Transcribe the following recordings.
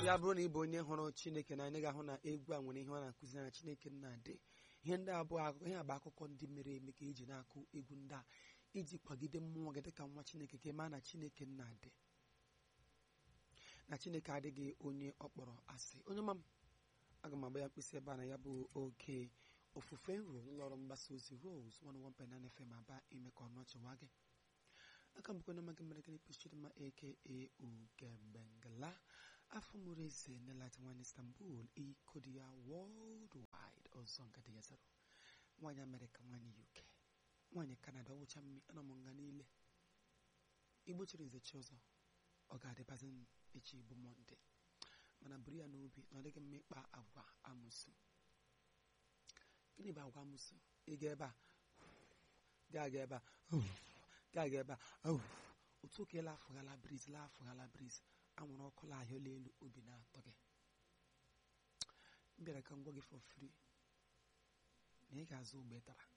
ya bụrụ na ị bụ onye hụrụ chineke na anyị ga-ahụ na egwu a nwere ihe ọ na-akụzi na chineke na-adị ihe ndị abụọ akụkọ ihe bụ akụkọ ndị mere eme ka eji na-akụ egwu ndị a iji kwagide mmụọ gị dịka nwa chineke ka ị maa na chineke na-adị na chineke adịghị onye ọ kpọrọ asị onye ma m aga m agba ya mkpịsị ebe a na ya bụ oke ofufe nro ụlọọrụ mgbasa ozi Rose 101.9 FM aba ime ka ọnụ ọchịwa gị aka mbụkọ na magị mere gịnị pichidima aka ugembengala afọ mụrụ eze nelat nwanyị Istanbul iko dị ya worldwide ọzọ nga dị ya zero nwaanyị Amerịka nwaanyị UK nwaanyị Kanada ọwụcha mmi ana m nga niile igbo chiri nze chi ọzọ ọ ga-adịbazi echi bụ mọnde mana buru ya n'obi na ọ dịghị mma ịkpa agwa amụsụ gịnị bụ agwa amụsụ ịga ebe a ga-aga ebe a ga-aga ebe a otu ka ịla afụghala briz la afụghala briz anwụrụ ọkụ la ahịa elu obi na-atọ gị m bịara ka m gwa gị for free na ị ga-azụ ụgba ị tara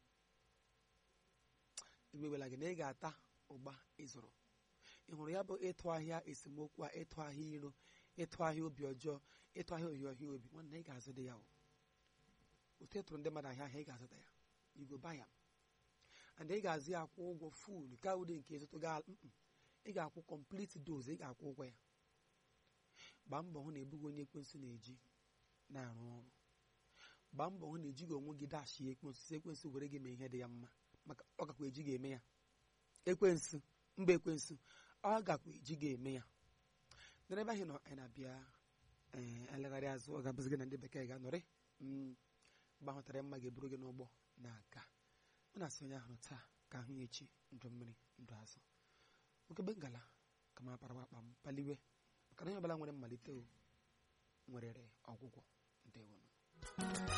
egbewela gị na ị ga-ata ụgba ịzụrụ ị hụrụ ya bụ ịtụ ahịa esemokwu a ịtụ ahịa iro ịtụ ahịa obi ọjọọ ịtụ ahịa ohi ọhịa obi nwanne ị ga-azụ dị ya o otu ịtụrụ ndị mmadụ ahịa ahịa ị ga-azụta ya igo baya and ị ga-azụ ya akwụ ụgwọ fuul ka ụdị nke ịzụtụ ga ị ga-akwụ complete dose ị ga-akwụ ụgwọ ya gbaa mbọ hụ na ebughị onye ekwensu na-eji na-arụ ọrụ gbaa mbọ hụ na ejighị onwe gị dashi ekwensu si ekwensu were gị mee ihe dị ya mma maka ọ gakwa eji ga-eme ya ekwensu mba ekwensu ọ gakwa eji ga-eme ya n'ebe ahụ nọ anyị na-abịa ee elegharị azụ ọ ga-abụzi gị na ndị bekee ga-anọrị gbahụtara mma ga-eburu gị n'ụgbọ na-aga mụ na-asị onye ahụ taa ka ahụ ya echi ndụ mmiri ndụ azụ okebe ngala ka m apara akpa m paliwe maka na onye ọbụla nwere mmalite o nwerere ọgwụgwọ ndewonụ